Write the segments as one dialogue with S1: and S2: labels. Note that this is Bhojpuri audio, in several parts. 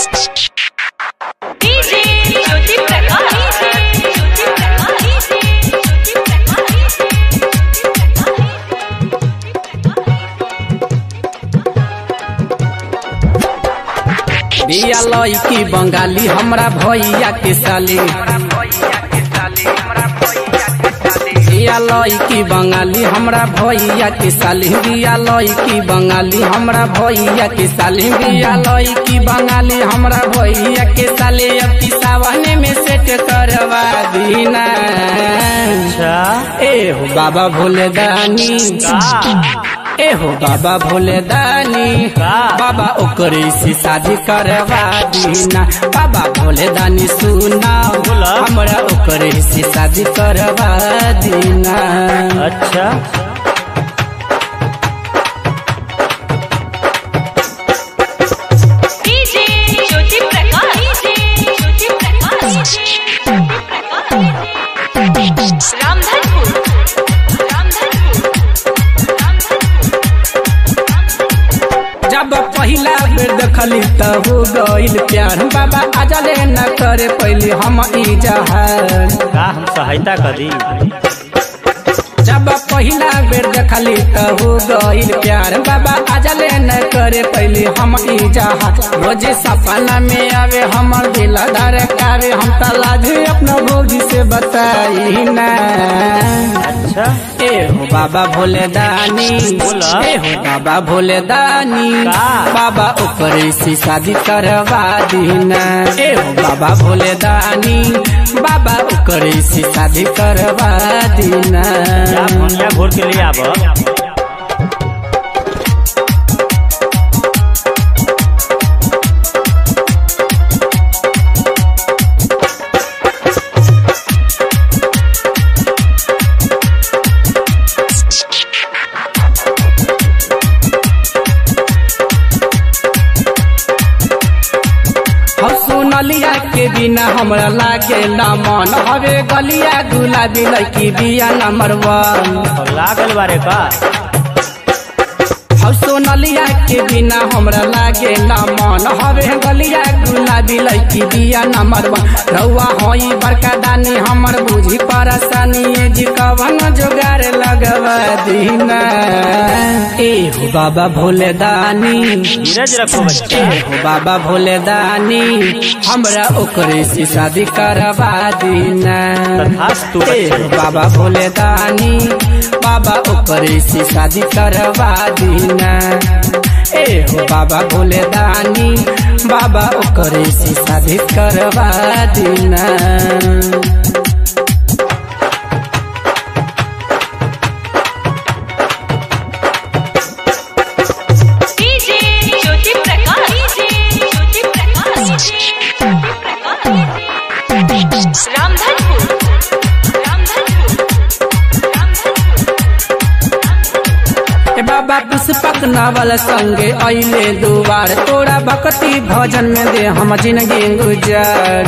S1: डीजे ज्योति प्रकाश ज्योति प्रकाश ज्योति
S2: बिया लईकी बंगाली हमरा भैया के साली बिया लईकी बंगाली हमरा भैया के साली बिया लईकी बंगाली हमरा भैया के साली बिया लईकी बंगाली हमरा भैया के साली अब की सावन में सेट करवा दीना
S3: अच्छा
S2: ए हो बाबा भोले दानी ए हो बाबा भोले दानी
S3: का?
S2: बाबा ओकरे से शादी करवा दीना बाबा भोले दानी सुना
S3: बोला।
S2: हमरा ओकरे से शादी करवा दीना
S3: अच्छा
S1: डीजे ज्योति प्रकाश ज्योति प्रकाश रामधनपुर रामधनपुर रामधनपुर
S2: जब पहिला बेर देखली त हो गइल प्यार बाबा आजले न करे पहले हम ई जहार
S3: का हम सहायता करी
S2: जब पहिला बेर देखली त हो गइल प्यार बाबा आजले न करे पहले हम ई जहाज रोज सपना में आवे हमर दिल धड़कावे हम त लाजे अपना भौजी से बताई ना
S3: अच्छा
S2: ए हो बाबा भोले दानी
S3: बोला।
S2: ए हो बाबा भोले दानी
S3: का?
S2: बाबा ऊपर से शादी करवा दीना ए हो बाबा भोले दानी बाबा ऊपर से शादी करवा दीना
S3: जा भनिया घोर के लिए आब
S2: हम सुनलिया के बिना हमरा लागे ना मन हवे गलिया गुलाबी लड़की बिया नंबर वन
S3: और लागल बारे का
S2: हम सोनलिया के बिना हमरा लागे ना मन हवे गलिया गुलाबी लड़की बिया नंबर वन रउआ होई बड़का दानी हमर बुझी परेशानी ए जी कवन जोगार लगवा दीना ए हो बाबा भोले दानी
S3: धीरज रखो बच्चा
S2: ए हो बाबा भोले दानी हमरा ओकरे से शादी करवा दीना
S3: तथास्तु
S2: ए हो
S3: बच्चा
S2: बाबा भोले दानी बाबा ओकरे से शादी करवा दीना ए हो बाबा भोले दानी बाबा ओकरे से शादी करवा दीना
S1: डीजे ज्योति प्रकाश ज्योति प्रकाश रामधनपुर रामधनपुर रामधनपुर
S2: ए बाबा पुष्पक नावल संगे अइले दुआर तोरा भक्ति भजन में दे हम जिंदगी गुजार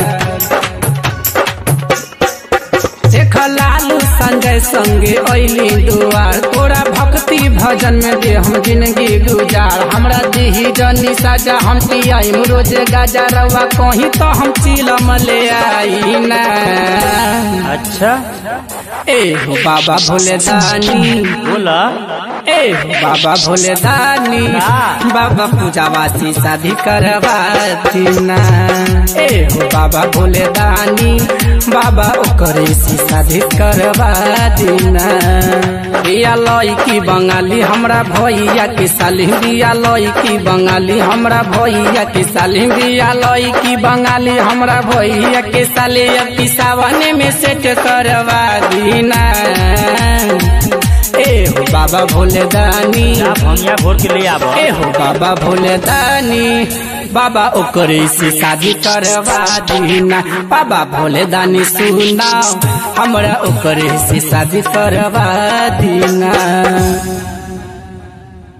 S2: देख लालू संजय संगे अइली दुआर तोरा भक्ति भजन में दे हम जिंदगी गुजार हमरा दीही जनी साजा हम पियाई रोज गाजा रवा कहीं तो हम चिलम ले आई ना
S3: अच्छा
S2: ए हो बाबा भोले दानी
S3: बोला
S2: ए बाबा भोले दानी बाबा पूजावासी शादी करवा दीना ए हो बाबा भोले दानी बाबा ओकरे से शादी करवा दीना बिया लईकी बंगाली हमरा भैया के साली बिया लईकी बंगाली हमरा भैया के साली बिया लईकी बंगाली हमरा भैया के साली अब की सावन में सेट करवा दीना ए हो बाबा भोले दानी
S3: जा भनिया घोर के लिए आब
S2: ए हो बाबा भोले दानी बाबा ओकरे से शादी करवा दीना बाबा भोले दानी सुनाओ हमरा ओकरे से शादी करवा दीना